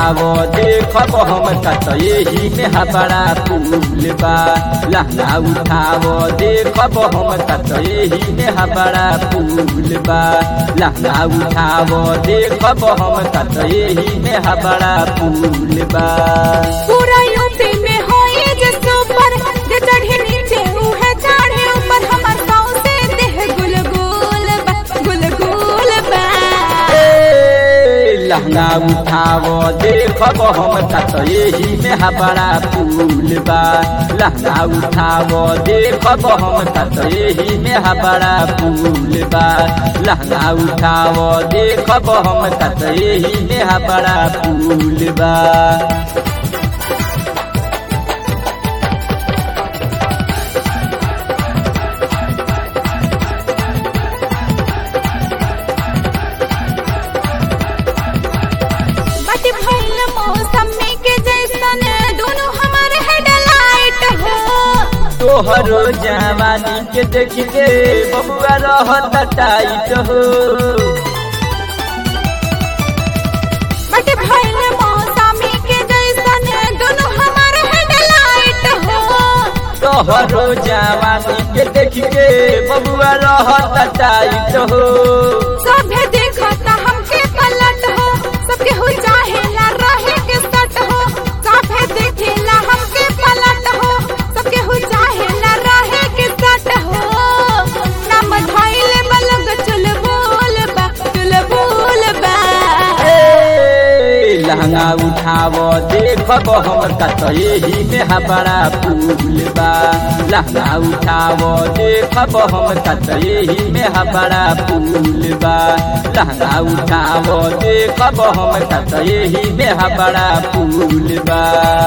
उठावो देखब हम तत यही में हबड़ा फूल बा लहंगा उठावो देखब हम तत यही में हबड़ा फूल बा लहंगा उठावो देखब हम तत यही में हबड़ा फूल बा पूरा यूपी में होए जे सुपर जे चढ़े नीचे उहे चढ़े ऊपर हमर पाँव से देह गुलगुल बा गुलगुल बा ए, लहंगा उठावो देखब हम तत यही में हबड़ा फूल बा लहंगा उठावो देखब हम तत यही में हबड़ा फूल बा लहंगा उठावो देखब हम तत यही में हबड़ा फूल बा बट भइल मौसमी के जैसन दोनों हमारे हेडलाइट हो तोहरो जवानी के देख के बबुआ रहत टाइट हो बट भइल मौसमी के जैसन दोनों हमारे हेडलाइट हो तोहरो जवानी के देख के बबुआ रहत टाइट हो सभे देखता हमके पलट हो सबके हो चाहेला रहे के सट हो सभे देखेला हमके पलट हो सबके हो चाहेला रहे के सट हो नाम धइले बलग चल बोल बा चल बोल बा ए, लहंगा उठावो देखब हम तत यही में हबड़ा फूल बा लहंगा उठावो देखब हम तत यही में हबड़ा फूल बा लहंगा उठावो देखब हम तत यही में हबड़ा फूल बा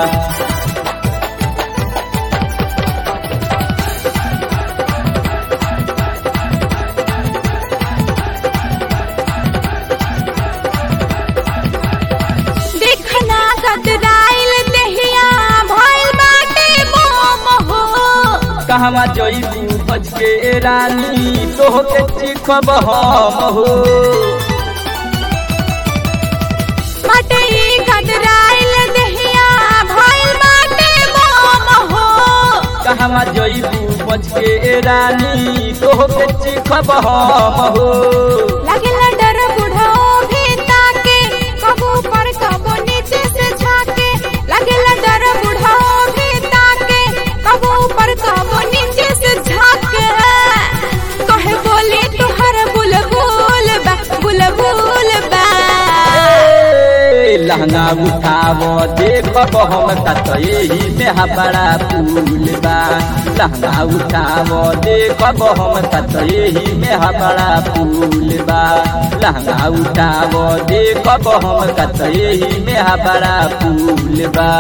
देखना गदराइल देहिया भइल बाटे मोम हो कहवा जइबू बज के रानी तोहके चिखब हम हो बाटे गदराइल देहिया भइल बाटे मोम हो कहवा जइबू बज के रानी तोहके चिखब हम हो लगेला डर बुढ़ो भी ताके कबू पर कबू नीचे से झाके लगेला डर बुढ़ो भी ताके कबू पर कबू नीचे से झाके कहे बोले तुहर बुलबुल बा बुलबुल बा ए, लहंगा उठावो देखब हम तत यही में हबड़ा फूल बा लहंगा उठावो देखब हम तत यही में हबड़ा फूल बा लहंगा उठावो देखब हम तत यही में हबड़ा फूल बा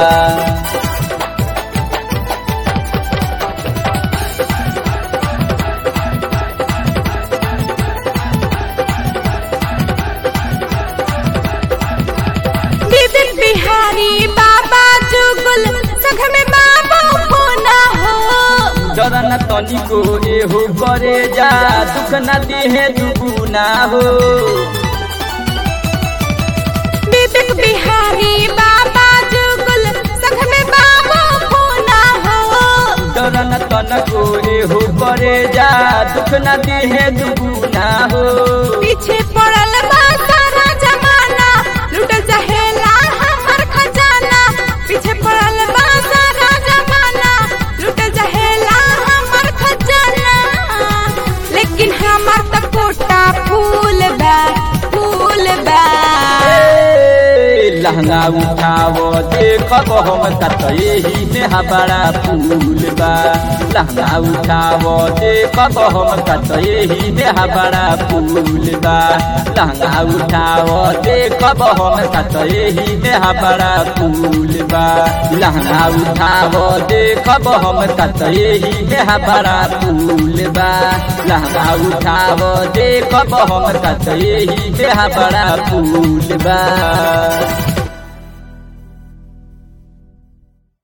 विपिन बिहारी बाबा जुगुल सख में बाबू होना हो चरण तनिको एहो करे जा दुख न दिहे दुगुना हो विपिन बिहारी बाबा जुगुल सख में बाबू होना हो चरण तनको एहो करे जा दुख न दिहे दुगुना हो पीछे पड़ल बा सारा जमाना लूट जहेला हमर खजाना पीछे पड़ल बा सारा जमाना लूट जहेला हमर खजाना लेकिन हमर त कोटा फूल बा फूल बा ए, लहंगा उठावो देखब हम तत यही में हबड़ा फूल बा लहंगा उठावो देखब हम तत यही में हबड़ा फूल बा लहंगा उठावो देखब हम तत यही में हबड़ा फूल बा लहंगा उठावो देखब हम तत यही में हबड़ा फूल बा लहंगा उठावो देखब हम तत यही में हबड़ा फूल बा